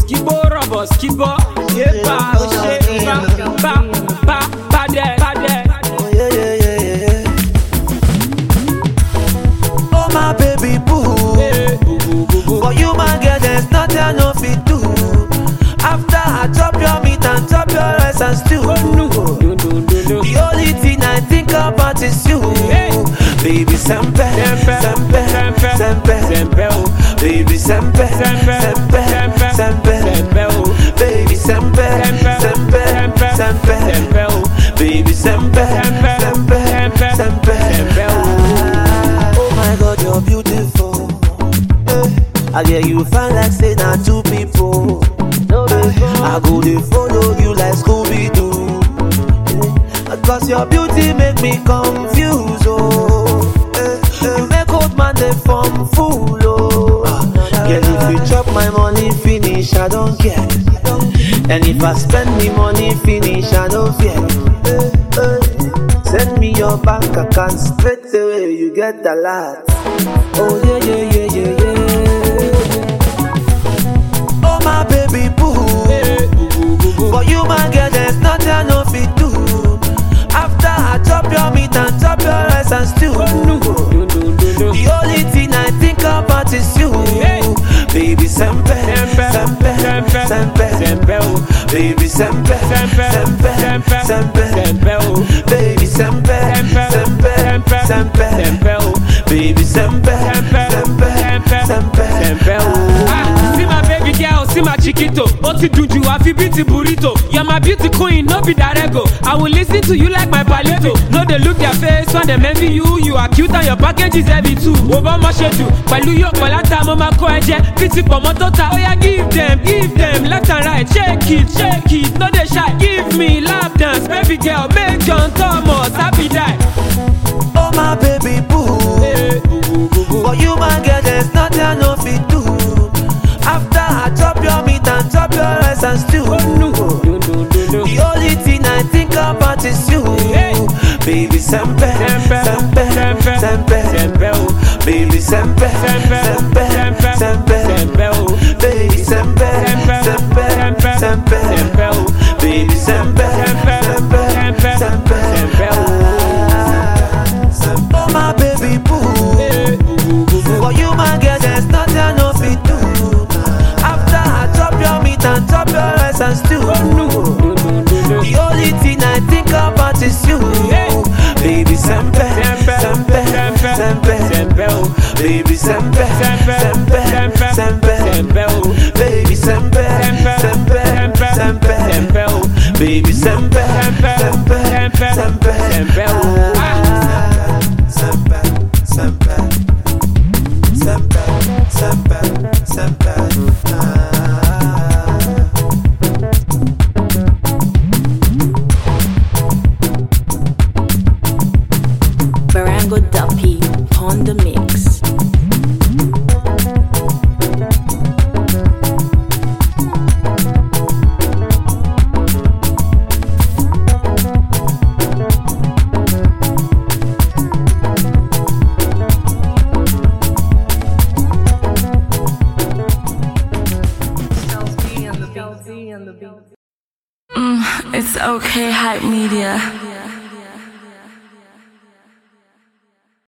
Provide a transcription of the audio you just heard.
skibo rọ̀bọ̀ skibo. Yépa ó ṣe bá bá bá bàdẹ̀ bàdẹ̀. Oh, yeah, yeah, yeah, yeah. Oh, my baby boo. For you, my girl, there's nothing I no fit do. After I chop your meat and chop your rice and stew. The only thing I think about is you. Hey. Baby, sempe, Sempe, sempe, sempe, sempe, sempe, oh. Baby, sempe, Sempe, sempe, sempe, sempe, sempe, oh. Baby, sempe, Sempe, sempe, sempe, sempe, sempe, oh. Baby, sempe, Sempe, sempe, sempe, sempe. sempe, Oh my God, you're beautiful. Eh, I get you fine like say na two people. Eh, I go dey follow you like Scooby Doo. Cause your beauty make me confused. Oh, Eh, eh, you make old man dey form fool. Oh, Girl, if you chop my money finish, I don't care. And if I spend the money finish, I don't fear. Eh, eh. Send me your bank account straight away, you get a lot. Oh yeah, yeah, yeah, yeah, yeah. Oh my baby boo. For you, my girl, there's nothing I no fit do. After I chop your meat and chop your rice and stew. The only thing I think about is you. Hey. Baby, sempe, Sempe, sempe, sempe, sempe, sempe, oh. Baby, sempe, Sempe, sempe, sempe, sempe, sempe, oh. Baby, sempe, Sempe, sempe, sempe, sempe, sempe, oh. Baby, sempe, Sempe, sempe, sempe, sempe. sempe, oh. Ah, see my baby girl, see my chiquito. Ó ti dùn jù àfi bíi ti burrito. You're my beauty queen, no be darego. I will listen to you like my palito. No dey look their face when dem envy you. You are cute and your package is heavy too. Wo bá ọmọ ṣe jù pẹ̀lú yóò pọ̀ látà mo máa kọ́ ẹ jẹ. Fìtì pọ̀ mọ́ tó ta, ó yá give them, give them left and right. Shake it, shake it, no dey shy. Give me lap dance, baby girl, make John Thomas happy die. Oh my baby boo. For you, my girl, there's nothing I no fit do. After I chop your meat and chop your rice and stew. The only thing I think about is you. Hey. Baby, sempe, Sempe, sempe, sempe, sempe, sempe, oh. Baby, sempe, Sempe, sempe, sempe, sempe, sempe, oh. Baby, sempe, Sempe, sempe, sempe, sempe, sempe, oh. Baby, sempe, Sempe, sempe, sempe, sempe, sempe, Oh my baby boo. For you, my girl, there's nothing I no fit do. After I chop your meat and chop your rice and stew. The only thing I think about is you. Hey. Baby, sempe, Sempe, sempe, sempe, sempe, sempe, oh. Baby, sempe, Sempe, sempe, sempe, sempe, sempe, oh. Baby, sempe, Sempe, sempe, sempe, sempe, sempe, oh. Baby, sempe, Sempe, sempe, sempe, sempe, sempe, oh. Ah. Sempe, sempe, sempe, sempe, sempe. Ah. Barango Duppy on the mix. It's okay, hype media.